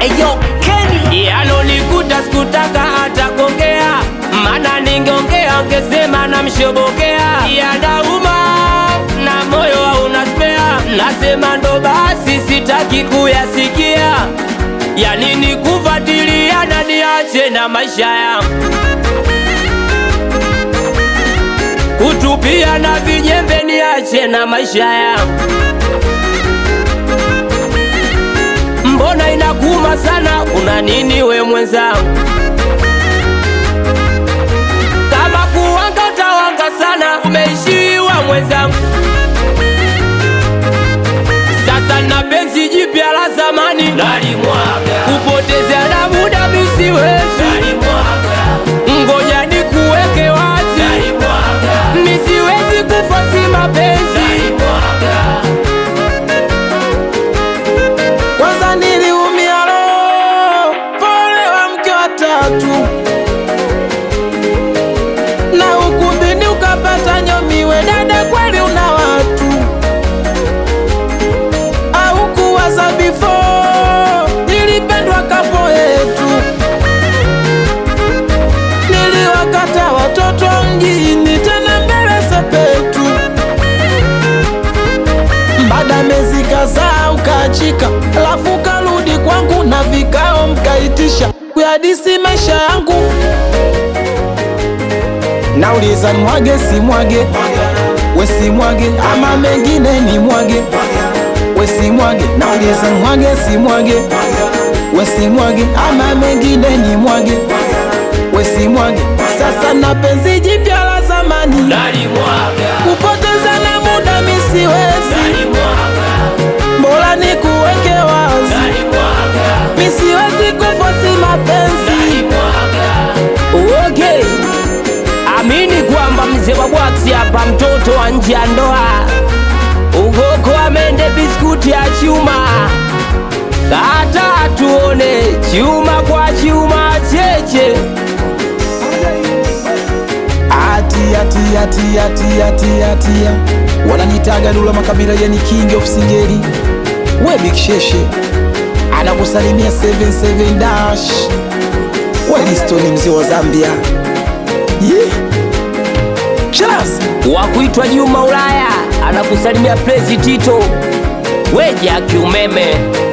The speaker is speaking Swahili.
Eyo Kenny Yalonikuta sikutaka hata kuongea, mana ningeongea ngesema namshobokea. Yanauma na moyo hauna spea, nasema ndo basi, sitaki kuyasikia. Ya nini kufuatilia na niache na maisha yangu kutupia na vijembe, niache na maisha yangu Mbona inakuma sana, una nini we mwenzangu? Kama kuwanga utawanga sana, umeishiwa mwenzangu. Sasa na penzi jipya la zamani nalimwaga, kupoteza na muda misiwezi, ngoja nikuweke wazi, misiwezi kufasi mapenzi Kwanza niliumia roho, pole wa mke wa tatu, na ukumbini ukapata nyomiwe. Dada, kweli una watu au kuwaza before? Nilipendwa kapo yetu, niliwakata watoto mjini, tena mbele sepetu baada mezi kadhaa ukaachika, alafu karudi kwangu na vikao mkaitisha kuyadisi maisha yangu. Nauliza nimwage simwage, we simwage ama mengine ni mwage, we simwage. Nauliza nimwage simwage, we simwage ama mengine ni mwage, we simwage. Sasa na penzi jipya la zamani kupoteza na muda misiwezi, bora nikuweke wazi, misiwezi kufosi mapenzi. Okay. Amini kwamba mzee wa bwaksi hapa, mtoto wa nje ya ndoa, ugoko amende biskuti ya chuma, kata tuone chuma kwa chuma cheche. Atia tia tia tia tia tia, wananitaga Dula Makabila, yani king of singeli. We Big Sheshe anakusalimia 77 dash, Welistoni mzee wa Zambia. Yeah. Cheers. wa kuitwa Juma Ulaya anakusalimia Prezi Tito, weja kiumeme